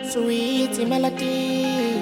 sweet melody.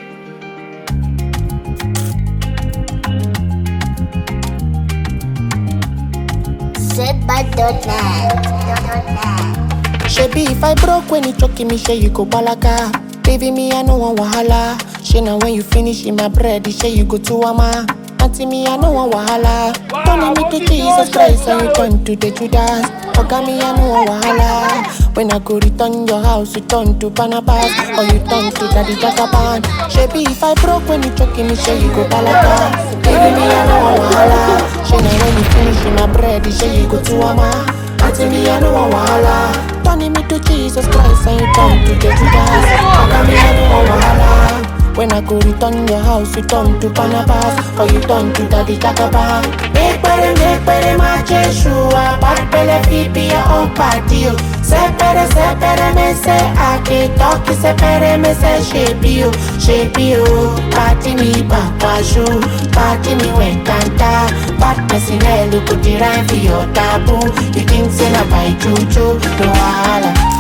Said by Dotnet. Shebi if I broke when you choking me, say you go balaga. Baby me, I no want wahala. She now when you finish in my bread, say you go to ama. Auntie me, I no want wahala. Turning me to Jesus Christ and you turn to the Judas. Oga me, I no want wahala. When I go return your house, you turn to Barnabas or you turn to Daddy Jagaban. Shebi if I broke when you choking me, say you go balaga. Baby me, I no want wahala. She now when you finish in my bread, say you go to ama. Auntie me, I no want wahala. Turning me to Jesus Christ and you turn to the Judas. Oga me, I no want wahala. When I go return your house, you turn to Barnabas or you turn to Daddy Jagaban. Make better, make better, my Jeshua. Bad belly, feet be your own party. oh. Sepere, sepere, me say I can talk. Sepere, me say shape you, shape you. Party me, papa shoe. Party me, when canta. Bad person, eh, look at the rhyme for your taboo. You think say na by juju, no wahala.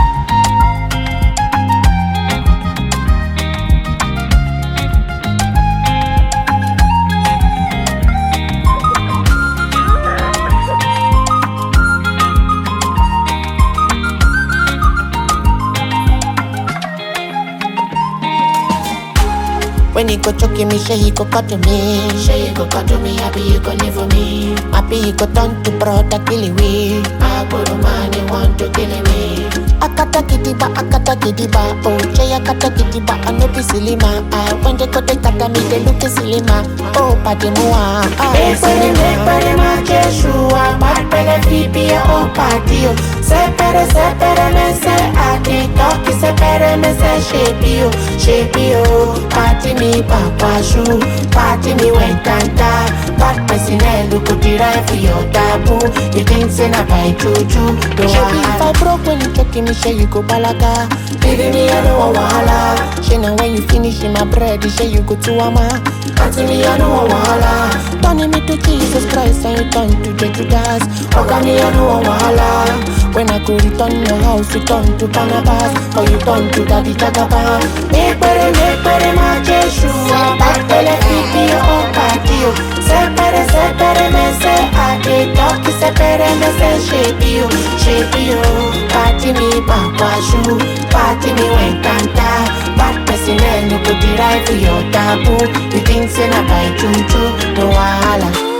When he go choking me, say he go cut to me. Say he go cut to me, happy you go live for me. Happy he go turn to brother kill we. I go to man, he want to kill me. Akata kidiba, akata kidiba, oh Jay akata kidiba, I no be silly ma. Ah, when they go they kata me, they look silly ma. Oh, padi mua, ah, silly ma. Make ma Jeshua, bad pele fibi ya oh party oh. Sepere, sepere me se adi talkie, sepere me se shape you, shape you. Party me papa shoe, party me when canta. Bad person eh, look at the right for your taboo. You think say na by juju, no wahala. If I broke when you choking me, say you go balaga. Baby me I no want wahala. She now when you finish in my bread, say you go to ama. Auntie me I no want wahala. Turning me to Jesus Christ and you turn to the Judas. Oga me I no want wahala. When I go return your house, you turn to Barnabas or you turn to Daddy Jagaban. Make better, make better, my Jeshua. Back tele pipi your own party. oh. Separe, separe, me say I dey talk. Separe, me say shape you, shape you. Party me papa shoe, party me when canta. Bad person eh, no go derive for your taboo. You think say na by juju, no wahala.